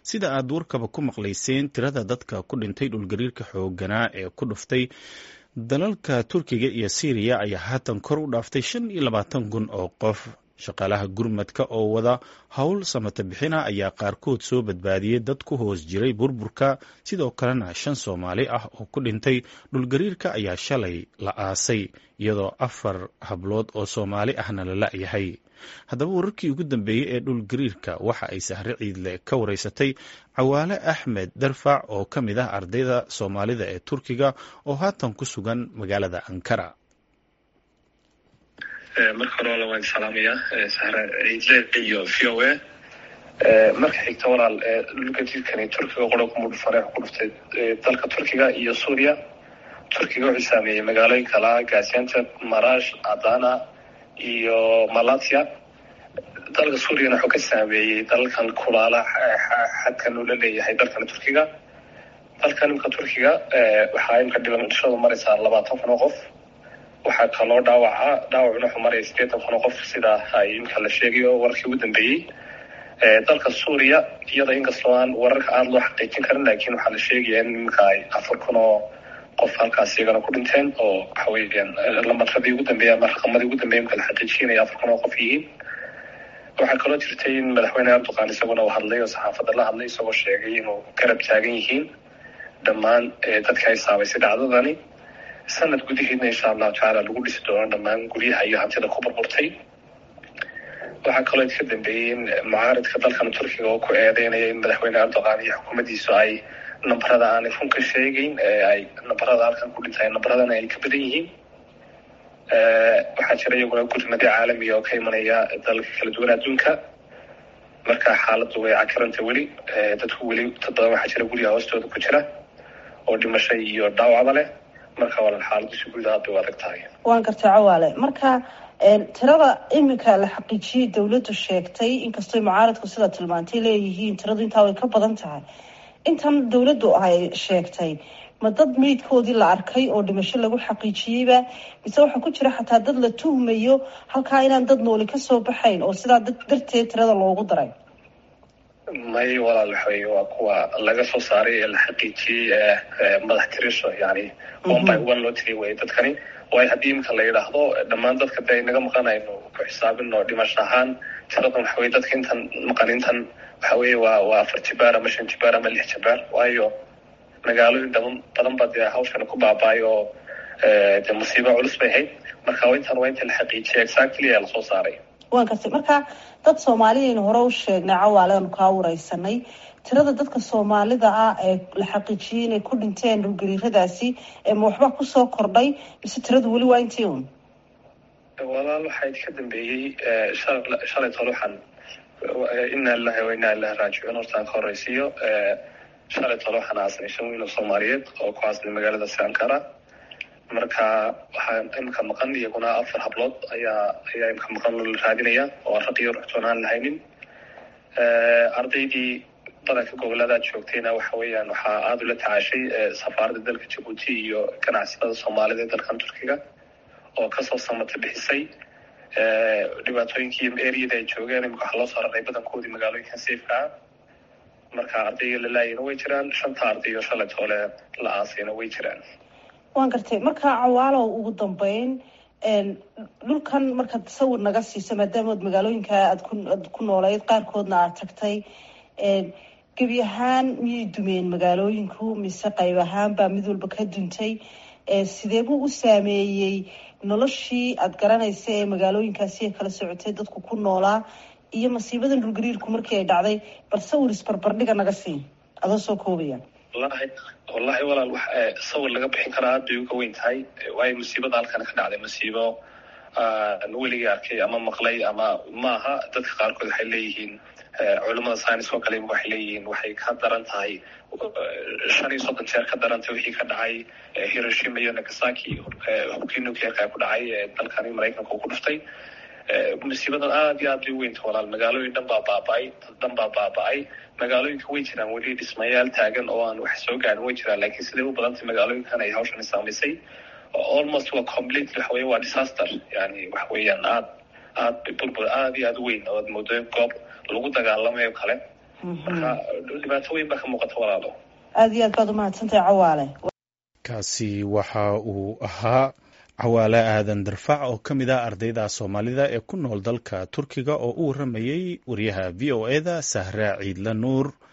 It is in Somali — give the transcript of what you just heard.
sida aad warkaba ku maqlayseen tirada dadka ku dhintay dhulgariirka xooganaa ee ku dhuftay dalalka turkiga iyo syriya ayaa haatan kor u dhaaftay shan iyo labaatan kun oo qof shaqaalaha gurmadka oo wada howl samata bixina ayaa qaarkood soo badbaadiyey dad ku hoos jiray burburka sidoo kalena shan soomaali ah oo ku dhintay dhulgariirka ayaa shalay la aasay iyadoo afar hablood oo soomaali ahna la la'yahay haddaba wararkii ugu dambeeyey ee dhulgariirka waxa ay sahre ciidle ka wareysatay cawaale axmed darfac oo ka mid ah ardayda soomaalida ee turkiga oo haatan ku sugan magaalada ankara marka hore wala waan salaamayaa sahre ciidle iyo v o a marka xigta walaal dhulgariirkani turkiga qoro kumudhufare ku dhuftay dalka turkiga iyo suuriya turkiga wuxuu saameeyey magaalooyin kala gaziantep marash adana iyo malatya dalka suuriyana wuxuu ka saameeyey dalalkan kulaala xadkan uu la leeyahay dalkan turkiga dalkan imka turkiga waxaa imka dhimashadu maraysaa labaatan kun oo qof waxaa kaloo dhaawaca dhaawacuna wuxuu maraya sideetan kun oo qof sida ay imka la sheegayo warkii ugu dambeeyey dalka suuriya iyada inkastoo aan wararka aada loo xaqiijin karin laakiin waxaa la sheegaya in imika ay afar kun oo qof halkaas iyagana ku dhinteen oo waxa weeyaan lamaradii ugu dambeeya ama raqamadii ugu dambeya imka la xaqiijinaya afar kun oo qof yihiin waxaa kaloo jirtay in madaxweyne erdogan isaguna uu hadlay oo saxaafadda la hadlay isagoo sheegay inuu garab taagan yihiin dhammaan dadka ay saabaysay dhacdadani sanad gudaheedna insha allahu tacaala lagu dhisi doono dhammaan guryaha iyo hantida ku burburtay waxaa kaloo ka dambeeyey in mucaaridka dalkan turkiga oo ku eedeynaya in madaxweyne erdogan iyo xukuumaddiisu ay nambarada aanay run ka sheegeyn ay nambarada halkan ku dhintay nambaradana ay ka badan yihiin waxaa jira iyaguna gurmadyo caalamiga oo ka imanaya dalalka kala duwan adduunka marka xaaladdu way cakiranta weli dadku weli dad badan waxaa jira guryaha hoostooda ku jira oo dhimasho iyo dhaawacba leh marka walaal xaaladdu si guud aad bay u adag tahay waan gartay cawaale marka tirada iminka la xaqiijiyey dawladdu sheegtay inkastoo mucaaradku sidaa tilmaantay leeyihiin tiradu intaa way ka badan tahay intan dawladdu ay sheegtay ma dad meydkoodii la arkay oo dhimasho lagu xaqiijiyeyba mise waxaa ku jira xataa dad la tuhmayo halkaa inaan dad nooli kasoo baxayn oo sidaa darteed tirada loogu daray may walaal waxawey waa kuwa laga soo saaray ee la xaqiijiyey madax tirisho yani one by one loo tiriy wey dadkani waayo haddii imika la yidhaahdo dhammaan dadka de inaga maqanayno ku xisaabino dhimasho ahaan tiradan waxawey dadka intan maqan intan waxa weye waa waa afar jibaar ama shan jibaar ama lix jibaar waayo magaalooyin daban badan ba dee hawshana ku baaba-ay oo de musiibo culus bay ahayd marka intan waa inta la xaqiijiyay exactly ee lasoo saaray waan kartay marka dad soomaaliyaynu hore u sheegnay cawaale aanu kaa wareysanay tirada dadka soomaalida ah ee la xaqiijiyey inay ku dhinteen dhulgariiradaasi ma waxba kusoo kordhay mise tiradu weli waa intii un walaal waxaa ka dambeeyey shalay tole waxaan ina lilahi wa ina ilahi raajicuun hortaan ka horeysiiyo shalay tole waxaan aasanay shan wiil oo soomaaliyeed oo ku aasanay magaalada sankara marka waxaa imika maqan iyaguna afar hablood ayaa ayaa imika maqan oo la raadinaya oo raq iyo ruxtoon aan lahaynin ardaydii badanka gobolada joogtayna waxa weeyaan waxaa aada ula tacaashay safaaradda dalka jabuuti iyo ganacsatada soomaalida ee dalkan turkiga oo kasoo samata bixisay dhibaatooyinkii eriyada ay joogeen imika waxaa loo soo raray badankoodii magaalooyinkan safeka ah marka ardayga la laayina way jiraan shanta arday oo shalay toole la aasayna way jiraan waan gartay marka cawaalow ugu dambeyn dhulkan markaad sawir naga siiso maadaama ad magaalooyinka aad ku aad ku nooleyd qaarkoodna aad tagtay gebi ahaan miyay dumeen magaalooyinku mise qayb ahaan baa mid walba ka duntay sidee buu u saameeyey noloshii aada garanaysa ee magaalooyinkaasi ay kala socotay dadku ku noolaa iyo masiibadan dhulgariirku markii ay dhacday bal sawir isbarbardhiga naga sii adoo soo koobaya wallahi wallahi walaal wax sawir laga bixin karaa aad bay uga weyn tahay waayo musiibada halkan ka dhacday musiibo weligii arkay ama maqlay ama maaha dadka qaarkood waxay leeyihiin culamada science oo kale waxay leeyihiin waxay ka daran tahay shan iyo soddon jeer ka darantay wixii ka dhacay hiroshima iyo nagasaki hubkii nuclearka ku dhacay ee dalkani maraykanka uu ku dhuftay musiibadan aada iyo aad bay uweynta walaal magaalooyin dhan baa baaba-ay dad dhan baa baaba-ay magaalooyinka way jiraan weli dhismayaal taagan oo aan wax soo gaarin way jiraan laakiin siday u badantay magaalooyinkan ay hawshani saamaysay almost waa complete waxa weye waa disaster yani waxa weeyaan aad aad burbur aada iyo aada u weyn oo aad moodo goob lagu dagaalamayo kale marka dhibaato weyn baa ka muuqata walaalo aada iyo aad baad umahadsantahay cawaale kaasi waxa uu ahaa cawaale aadan darfac oo ka mid ah ardayda soomaalida ee ku nool dalka turkiga oo u waramayey wariyaha v o e da sahra ciidla nuur